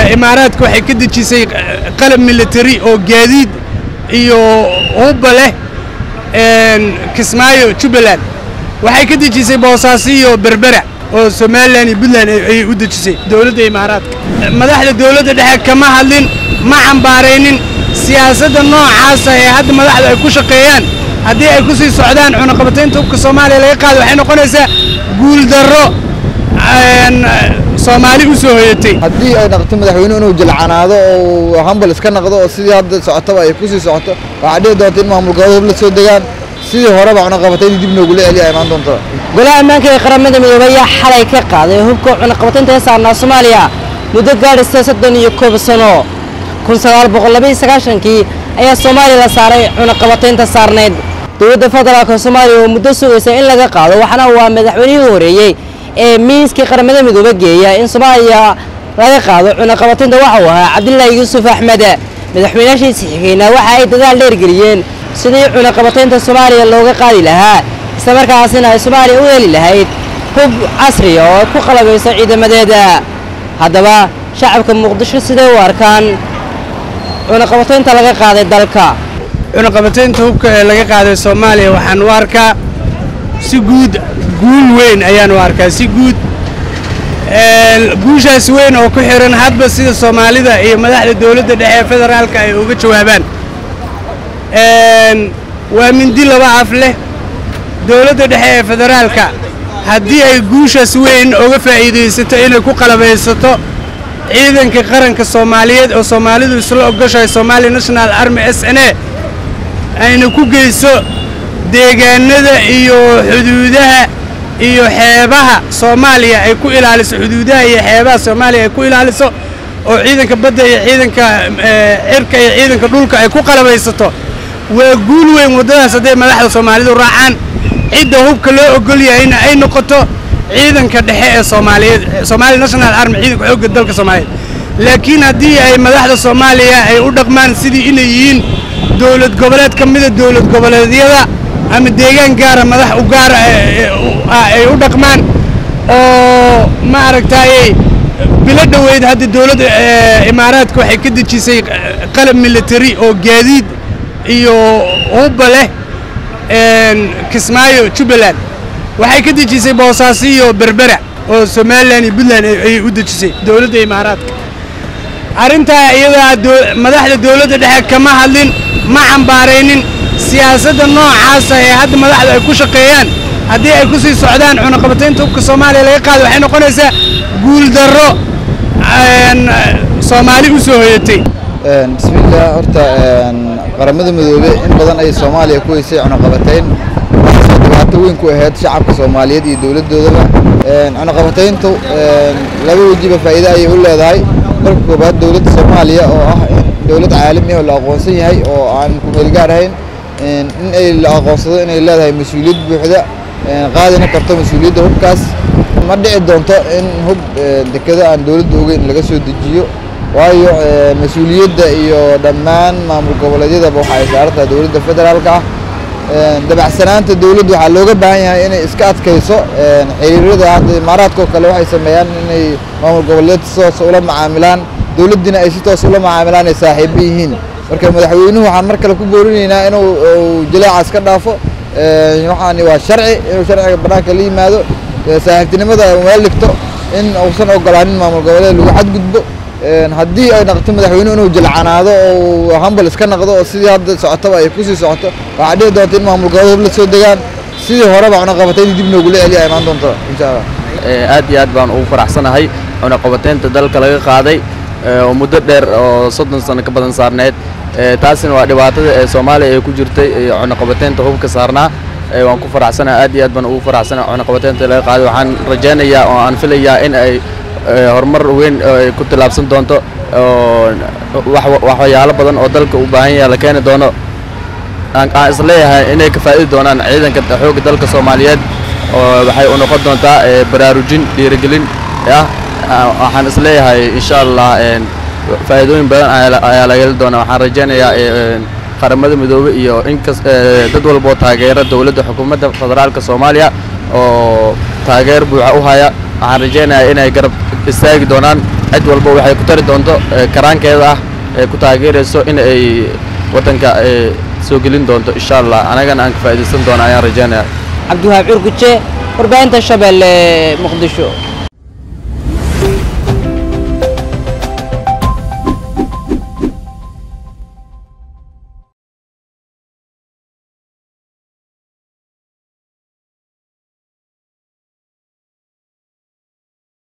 imaaraadka waxay ka dejisay qalab military oo gaadiid iyo hubba leh kismaayo jubbaland waxay ka dejisay boosaaso iyo berbera oo somalilan iyo puntland ayay u dejisay dowladda imaaraadka madaxda dowladda dhexe kama hadlin ma cambaaraynin siyaasadda noocaasa ee hadda madaxda ay ku shaqeeyaan haddii ay ku sii socdaan cunaqabataynta hubka soomaaliya laga qaado waxay noqonaysaa guuldarro soomaali u soo hoyatay haddii ay naqto madaxweyne inuu jilcanaado oo hambal iska naqdo oo sidii hadda socotaba ay ku sii socoto waxaa dhici doonta in maamul goboleed hub la soo degaan sidii horeba cunaqabataynta dib noogula celiya ay imaan doonto golaha ammaanka ee qaramada midoobay ayaa xalay ka qaaday hubka cunaqabataynta ee saarnaa soomaaliya muddo gaadhaysa soddon iyo koob sano kun sagaal boqol labaiyo sagaashankii ayaa soomaaliya la saaray cunaqabataynta saarneyd dowladda federaalka soomaaliya oo muddo sugaysa in laga qaado waxaana waa madaxweynihii horeeyey ee miiskii qaramada midoobe geeya in soomaaliya laga qaado cunaqabataynta waxa uu ahaa cabdilaahi yuusuf axmed madaxweynaashiisi xigeyna waxa ay dadaal dheergeliyeen sidii cunaqabataynta soomaaliya looga qaadi lahaa islamarkaasina ay soomaaliya u heli lahayd hub casriya oo ay ku qalabayso ciidamadeeda haddaba shacabka muqdisho siday u arkaan cunaqabataynta laga qaaday dalka cunaqabataynta hubka ee laga qaaday soomaaliya waxaan u arkaa si guud guul weyn ayaan u arkaa si guud guushaas weyn oo ku xiran hadba sida soomaalida iyo madaxda dowladda dhexe ee federaalka ay uga jawaabaan waa mindi laba af leh dowladda dhexe ee federaalka haddii ay guushaas weyn uga faa'iidaysato inay ku qalabaysato ciidanka qaranka soomaaliyeed oo soomaalidu isla ogoshahay somaali national army s n a ayna ku geyso deegaanada iyo xuduudaha iyo xeebaha soomaaliya ay ku ilaaliso xuduudaha iyo xeebaha soomaaliya ay ku ilaaliso oo ciidanka badda iyo ciidanka cirka iyo ciidanka dhulka ay ku qalabaysato waa guul weyn waddadaas hadday madaxda soomaalidu raacaan cidda hubka loo ogol yahayna ay noqoto ciidanka dhexe ee soomaaliyeed somaali national army ciidanka xoogga dalka soomaaliyeed laakiin haddii ay madaxda soomaaliya ay u dhaqmaan sidii inay yihiin dowlad goboleed ka mida dowlad goboleedyada ama deegaan gaara madax u gaara ay u dhaqmaan oo ma aragtaaye bilo dhoweyd hadda dowladda imaaraadka waxay ka dejisay qalab military oo gaadiid iyo hubba leh kismaayo jubbaland waxay ka dejisay boosaaso iyo berbera oo somalilan iyo puntland ayay u dejisay dowladda imaaraadka arrintaa iyadaa madaxda dowladda dhexe kama hadlin ma cambaaraynin siyaasadda noocaasa ee hadda madaxda ay ku shaqeeyaan haddii ay ku sii socdaan cunaqabataynta hubka soomaaliya laga qaado waxay noqonaysaa guuldarro soomaali u soo hoyatay bismillaah horta qaramada midoobe in badan ay soomaaliya ku heysay cunaqabatayn waxaasoo dhibaato weyn ku ahayd shacabka soomaaliyeed iyo dowladdoodaba cunaqabatayntu laba wejiba faa'iide ayay u leedahay marka koobaad dowladda soomaaliya oo ah dowlad caalami oo la aqoonsan yahay oo aan ku meelgaar ahayn in ay la aqoonsado inay leedahay mas-uuliyad buuxda qaadina karto mas-uuliyadda hubkaas ma dhici doonto in hub dekado aan dowladda ogeyn laga soo dejiyo waayo mas-uuliyadda iyo dhammaan maamul goboleedyadaba waxa ay saaran tahay dowladda federaalka ah dabacsanaanta dowladda waxaa looga baahan yahay inay iska adkayso xiriirada hadda imaaraadka oo kale waxay sameeyaan inay maamul goboleed si toos ula macaamilaan dowladdiina ay si toos ula macaamilaan ay saaxiibo yihiin marka madaxweynuhu waxaan mar kale ku boorinaynaa inuu jaleecaas ka dhaafo waxaani waa sharci inuu sharciga bannaanka la yimaado saaxiibtinimada meel dhigto in uusan ogolaanin maamul goboleed lagu xadgudbo haddii ay naqto madaxweynuhu inuu jilcanaado oo hambal iska naqdo oo sidii hadda socotaba ay ku sii socoto waxaa dhici doonta in maamul goboleed hub la soo degaan sidii horeba cunaqabataynta dib noogula celiya ay imaan doonto insha allah aad iyo aad baan ugu faraxsanahay cunaqabataynta dalka laga qaaday oo muddo dheer oo soddon sano ka badan saarneyd taasina waa dhibaatada ee soomaaliya ay ku jirtay cunaqabataynta hubka saarnaa waan ku faraxsanahay aad iyo aad baan ugu faraxsanahay cunaqabataynta laga qaaday waxaan rajaynayaa oo aan filayaa in ay horumar weyn ay ku tillaabsan doonto waxyaalo badan oo dalka u baahan yahay la keeni doono aan isleeyahay inay ka faa'idi doonaan ciidanka xoogga dalka soomaaliyeed oo waxay u noqon doontaa baraarujin dhiirigelin ah waxaan isleeyahay insha allah faa'iidooyin badan ayaa laga heli doonaa waxaan rajaynayaa qaramada midoobe iyo inkas dad walboo taageera dowladda xukuumadda federaalka soomaaliya oo taageer buuxa u haya waxaan rajaynayaa inay garab istaagi doonaan cid walba waxay ku tari doonto ee karaankeeda ah ee ku taageerayso in ay waddanka ee soo gelin doonto insha allah anagana aan ka faa'iidaysan doono ayaan rajaynaya cabdiwahaab curguje warbaahinta shabeelle muqdisho